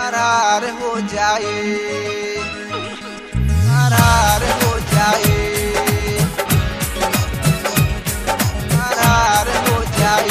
फरार हो जाए फरार हो जाए फरार हो जाए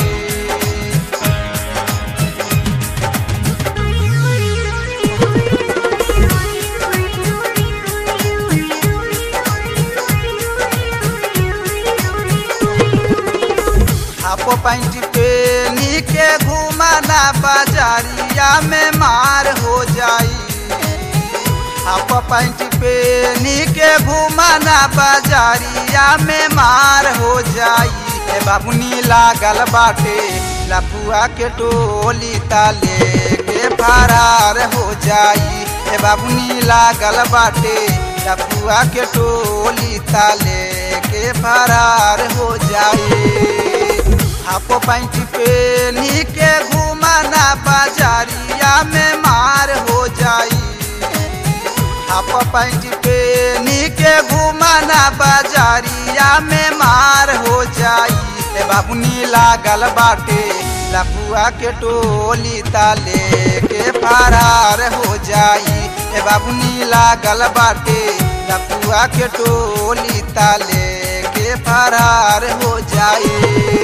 हाफो पैंट पेनी के घुमाना बाजारिया में मार हो जाई हाफ पैंट पेनी के घुमाना बाजारिया में मार हो जाई ए बाबुनी लागल बाटे लफुआ के टोली ताले के फरार हो जाई ए बाबुनी लागल बाटे लफुआ के टोली ताले के फरार हो जाई हाफो पैंट पेनी के घुमाना बाजारिया में मार हो जाई हाफ पैंट पेनी के घुमाना बाजारिया में मार हो जाई ए बाबुनी लागल बाटे लफुआ के टोली ताले के फरार हो जाई ए बाबुनी लागल बाटे लफुआ के टोली ताले के फरार हो जाई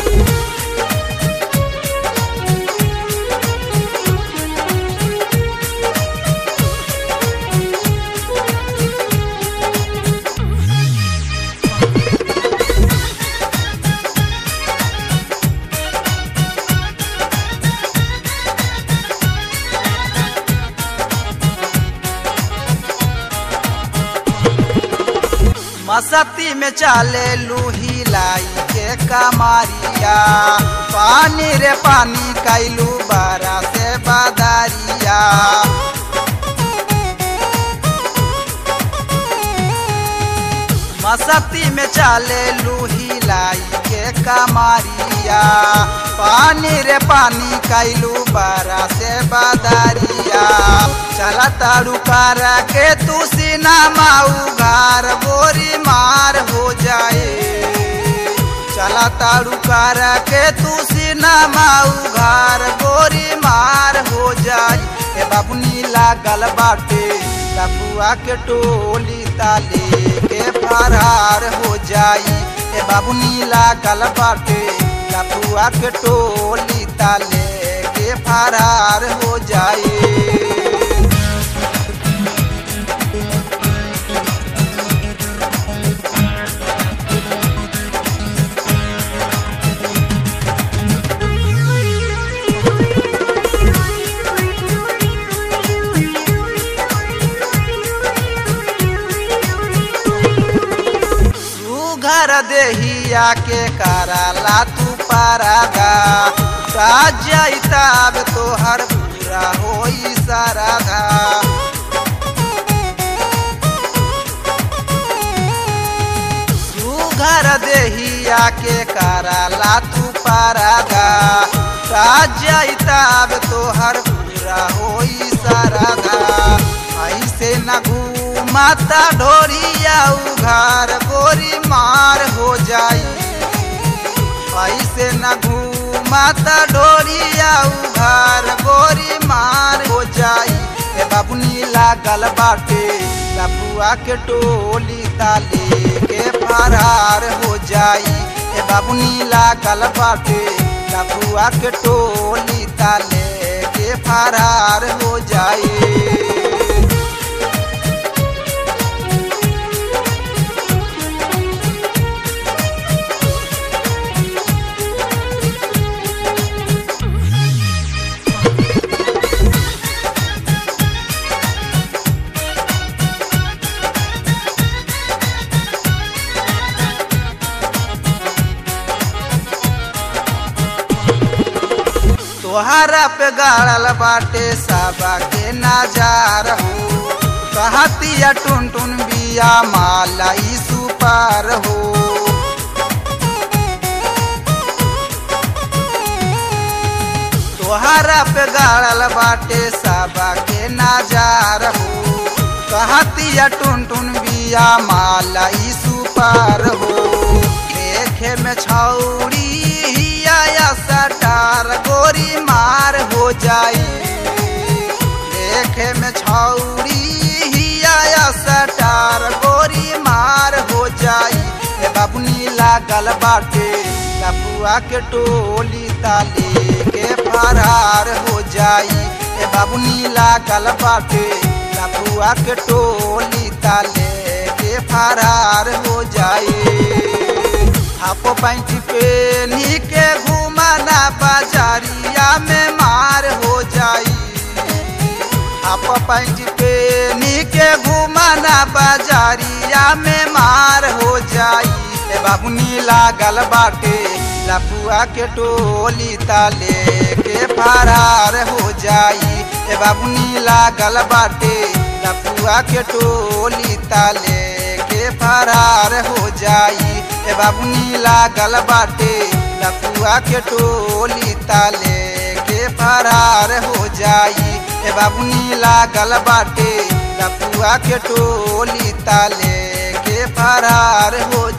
मसती में चाले लूही लाई के कमारिया पानी रे पानी कैलू बारा से बादारिया मसती में चाले लूही लाई के कमारिया पानी रे पानी कैलू बारा से बादारिया चला तारू कारा के तू सीना माऊ घर बोरी मार हो जाए चला तारू कारा के तू सीना माऊ घर बोरी मार हो जाए ए बाबुनी लागल बाटे लफुआ के टोली ताले के फरार हो जाई ए बाबुनी लागल बाटे लफुआ के टोली ताले के फरार हो जाई घर देहिया के कराला तू पारागा जाइताब तोहर पूरा होई साराधा घर देहिया के कराला तू पारागा जाइताब तोहर पूरा होई साराधा ऐसे न घूमाता ढोरिया उघार गोरी मार हो जाई ऐसे न घूमाता ढोरिया उघार गोरी मार हो जाई ए बाबुनी लागल बाटे लफुआ के टोली ताले के फरार हो जाई ए बाबुनी लागल बाटे लफुआ के टोली ताले के फरार हो जाई तोहरा पे गाड़ल बाटे साबा के नजार हो कहतिया टुन टुन बिया माला ई सुपार हो तोहरा पे गाड़ल बाटे साबा के नजार हो कहतिया टुन टुन बिया माला ई सुपार हो देखे में छौड़ी हिया सटार गोरी मार हो जाई देखे में छौरी हिया सटार गोरी मार हो जाई ए बाबुनी लागल बाटे लपुआ के टोली ताले के फरार हो जाई ए बाबुनी लागल बाटे लपुआ के टोली ताले के फरार हो जाई हाफो पैंट पे नीके घुमाना बाजारिया में मार हो जाई हाफो पैंट पे नीके घुमाना बाजारिया में मार हो जाई ए बाबुनी लागल बाटे लपुआ के टोली ताले के फरार हो जाई ए बाबुनी लागल बाटे लपुआ के टोली ताले के फरार हो जाई ए बाबुनी लागल बाटे लपुआ के टोली ताले के फरार हो जाई ए बाबुनी लागल बाटे लपुआ के टोली ताले के फरार हो